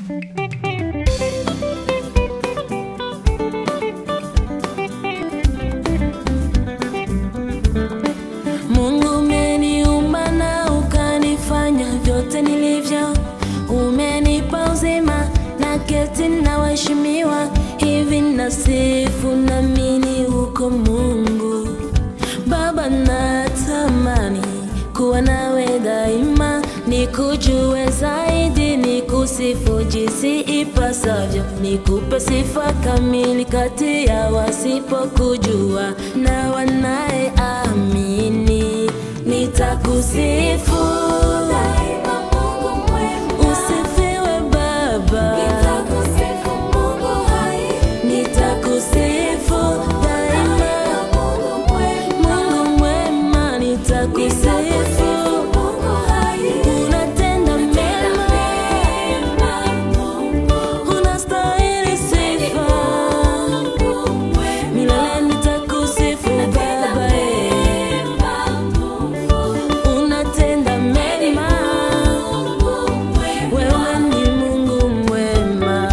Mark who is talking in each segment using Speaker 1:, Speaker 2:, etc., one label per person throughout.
Speaker 1: Mungu umeniumba na ukanifanya vyote nilivyo, umenipa uzima na keti na waheshimiwa, hivi nasifu namini uko Mungu Baba, natamani kuwa nawe daima, nikujue zaidi, nikusifu jinsi ipasavyo, nikupe sifa kamili kati ya wasipokujua na wanayeamini. Nitakusifu usifiwe Baba, nitakusifu daima Mungu mwema, nitakusifu. Unatenda mema, unastahili sifa. Milele nitakusifu Baba, eh. Unatenda mema, wewe ni Mungu mwema.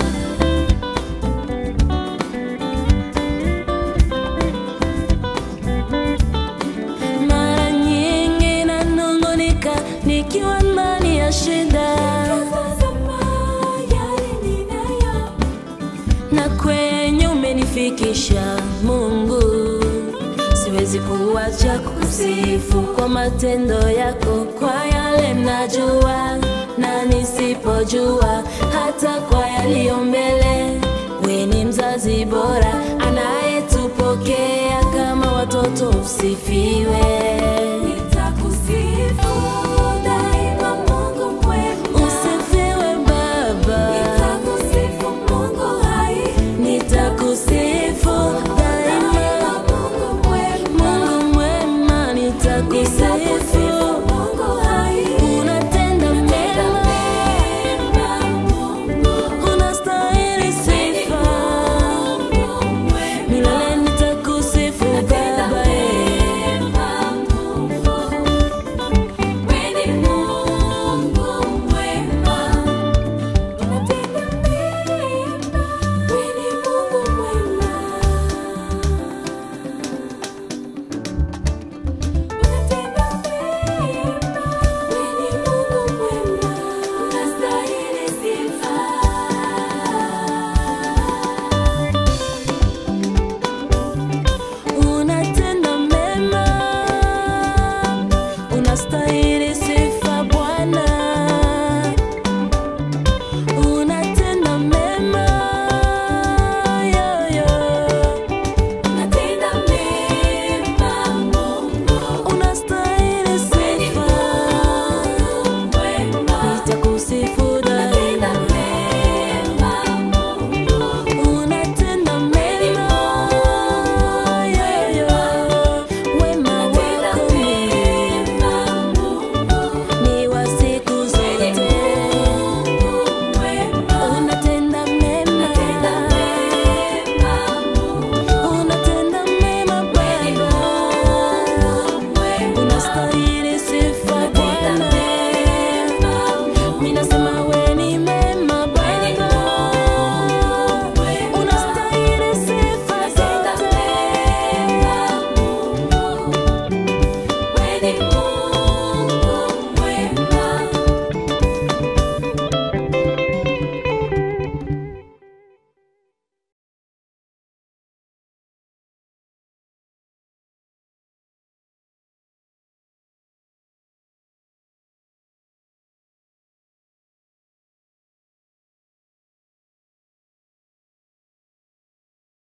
Speaker 1: Mara nyingi nanung'unika nikiwa ndani ya shida, na kwenye umenifikisha Mungu, siwezi kuacha kusifu kwa matendo yako, kwa yale najua na nisipojua, hata kwa yaliyo mbele. We ni mzazi bora anayetupokea kama watoto, usifiwe.